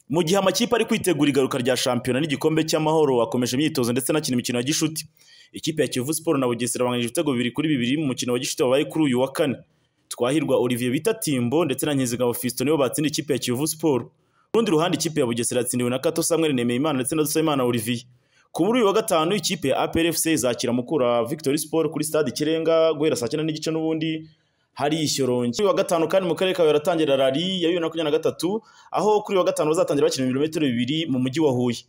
Mu gihe amakipe ari kwitegura igaruka rya shampiyona n'igikombe cy'amahoro akomeje imyitozo ndetse anakina imikino ya gishuti. Ikipe ya Kiyovu Sport na Bugesera banganyije ibitego bibiri kuri bibiri mu mukino wa gishuti wabaye kuri uyu wa kane. Twahirwa Olivier bita Timbo ndetse na Nkizigabo Fiston nibo batsindiye ikipe ya Kiyovu Sport. Ku rundi ruhande ikipe ya Bugesera yatsindiwe na Kato Samuel Nemeyimana ndetse na Dusabimana Olivier. Ku muri uyu wa gatanu ikipe ya APR FC izakira Mukura Victory Sport kuri stade Ikirenga guhera saa cyenda n'igice n'ubundi hari ishyorongi. Kuri uyu wa gatanu kandi mu karere ka Huye haratangira rally ya bibiri na makumyabiri na gatatu aho kuri uyu wa gatanu bazatangira bakina ibirometero bibiri mu mujyi wa Huye.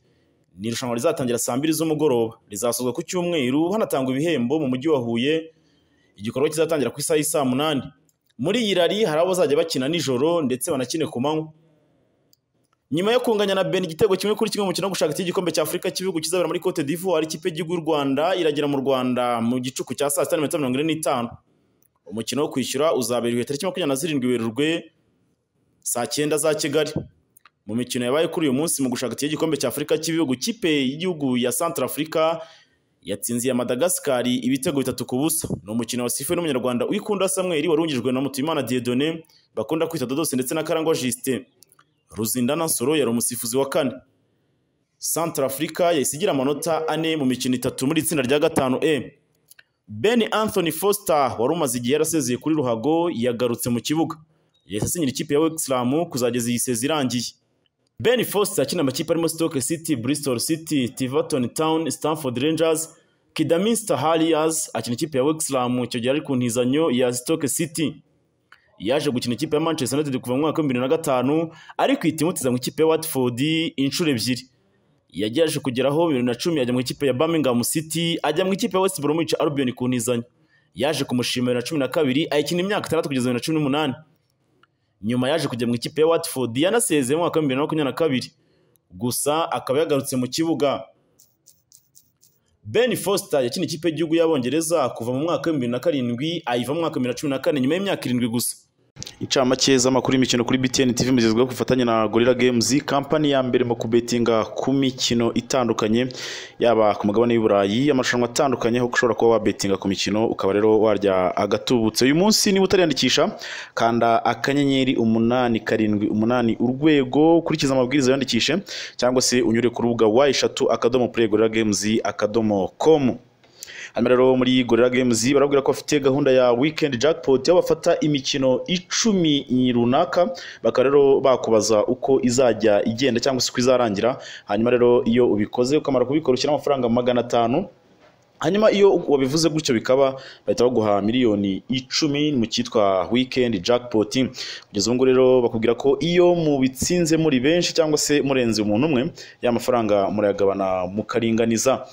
Ni irushanwa rizatangira saa mbiri z'umugoroba rizasozwa ku cyumweru hanatangwa ibihembo mu mujyi wa Huye igikorwa kizatangira ku isaha y'i saa munani. Muri iyi rally hari abo bazajya bakina nijoro ndetse banakine ku manywa. Nyuma yo kunganya na Benin igitego kimwe kuri kimwe mu mukino wo gushaka itike igikombe cya Afurika cy'ibihugu kizabera muri Cote d'Ivoire ikipe y'igihugu y'u Rwanda iragera mu Rwanda mu gicuku cya saa sita n'iminota mirongo ine n'itanu. Umukino wo kwishyura uzabera igihe tariki makumyabiri na zirindwi Werurwe saa cyenda za Kigali. Mu mikino yabaye kuri uyu munsi mu gushaka itike igikombe cya Afurika cy'ibihugu ikipe y'igihugu ya Centrafrica yatsinziye Madagascar ibitego bitatu ku busa. Ni umukino wasifuwe n'umunyarwanda Uwikunda Samuel warungijwe na Mutuyimana Dieudonné bakunda kwita Dodose ndetse na Karangwa Justin. Ruzindana Nsoro yari umusifuzi wa kane. Centre Africa yahise igira amanota ane mu mikino itatu muri itsinda rya gatanu E. Ben Anthony Foster wari umaze igihe yarasezeye kuri Ruhago yagarutse mu kibuga. Yahise asinyira ikipe ya Wexham kuzageza iyi sezi irangiye. Ben Foster akina amakipe arimo Stoke City, Bristol City, Tiverton Town, Stamford Rangers, Kidderminster Harriers akina ikipe ya Wexham icyo gihe ari ku ntizanyo ya Stoke City. yaje gukina ikipe ya Manchester United kuva mu mwaka wa bibiri na gatanu ariko ihita imutiza mu ikipe ya Watford inshuro ebyiri yagerageje kugeraho bibiri na cumi ajya mu ikipe ya Birmingham City ajya mu ikipe ya West Bromwich Albion ku ntizanyo yaje kumushima bibiri na cumi na kabiri ayikina imyaka itandatu kugeza bibiri na cumi n'umunani nyuma yaje kujya mu ikipe ya Watford yanasezeye mu mwaka wa bibiri na makumyabiri na kabiri gusa akaba yagarutse mu kibuga Ben Foster yakina ikipe y'igihugu y'Abongereza kuva mu mwaka wa bibiri na karindwi ayiva mu mwaka wa bibiri na cumi na kane nyuma y'imyaka irindwi gusa incamake z'amakuru y'imikino kuri BTN TV mugezweho ku bufatanye na Gorilla Games kampani ya mbere mu kubetinga ku mikino itandukanye yaba ku mugabane w'i Burayi amarushanwa atandukanye aho ushobora kuba wabetinga ku mikino ukaba rero warya agatubutse uyu munsi niba utariyandikisha kanda akanyenyeri umunani karindwi umunani urwego ukurikiza amabwiriza yandikishe cyangwa se unyure ku rubuga wa eshatu akadomo play Gorilla Games akadomo com hano rero muri gorira games barabwira ko bafite gahunda ya weekend jackpot aho bafata imikino icumi runaka bakaba rero bakubaza uko izajya igenda cyangwa se uko izarangira hanyuma rero iyo ubikoze ukamara kubikora ushyira amafaranga magana atanu hanyuma iyo wabivuze gutyo bikaba bahita baguha miliyoni icumi mu cyitwa weekend jackpot kugeza ubu ngubu rero bakubwira ko iyo mubitsinze muri benshi cyangwa se murenze umuntu umwe ya mafaranga murayagabana mukaringaniza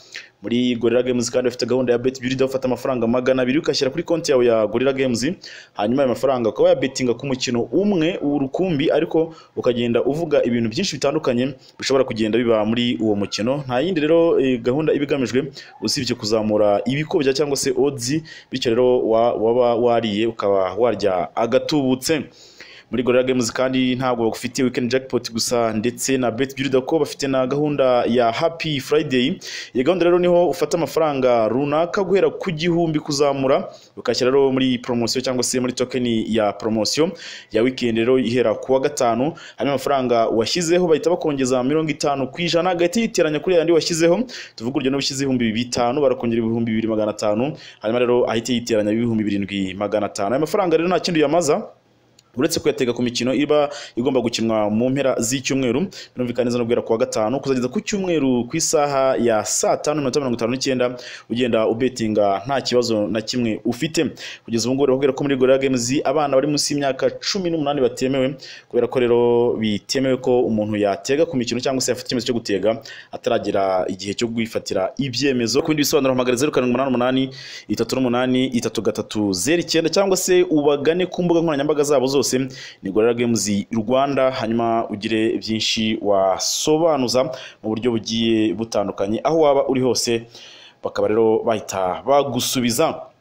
muri gorira games kandi bafite gahunda ya beti biri dufata amafaranga magana abiri ugashyira kuri konti yawe ya gorira games hanyuma ayo mafaranga ukaba wayabetinga ku mukino umwe urukumbi ariko ukagenda uvuga ibintu byinshi bitandukanye bishobora kugenda biba muri uwo mukino nta yindi rero gahunda iba igamijwe usibye kuzamura ibikobya cyangwa se odzi bityo rero waba wariye ukaba warya agatubutse muri gorira games kandi ntabwo bagufitiye weekend jackpot gusa ndetse na bet beauty ko bafite na gahunda ya happy friday iyi gahunda rero niho ufata amafaranga runaka guhera ku gihumbi kuzamura ukashyira rero muri promosiyo cyangwa se muri tokeni ya promosiyo ya weekend rero ihera ku wa gatanu hanyuma amafaranga washyizeho bahita bakongeza mirongo itanu ku ijana agahita yiteranya kuri yandi washyizeho tuvuga urugero n'ubishyize ibihumbi bitanu barakongera ibihumbi bibiri magana atanu hanyuma rero ahita yiteranya ibihumbi birindwi magana atanu ayo mafaranga rero nta kindi uyamaza uretse kuyatega ku mikino iba igomba gukinwa mu mpera z'icyumweru birumvikana neza no guhera ku wa gatanu kuzageza ku cyumweru ku isaha ya saa tanu iminota mirongo itanu n'icyenda ugenda ubetinga nta kibazo na kimwe ufite kugeza ubu ngubu bakubwira ko muri gorira games abana bari munsi y'imyaka cumi n'umunani batemewe kubera ko rero bitemewe ko umuntu yatega ku mikino cyangwa se yafata icyemezo cyo gutega ataragera igihe cyo kwifatira ibyemezo ku bindi bisobanuro hamagara zeru karindwi umunani umunani itatu n'umunani itatu gatatu zeru icyenda cyangwa se ubagane ku mbuga nkoranyambaga zabo zose zose ni gorira games rwanda hanyuma ugire byinshi wasobanuza mu buryo bugiye butandukanye aho waba uri hose bakaba rero bahita bagusubiza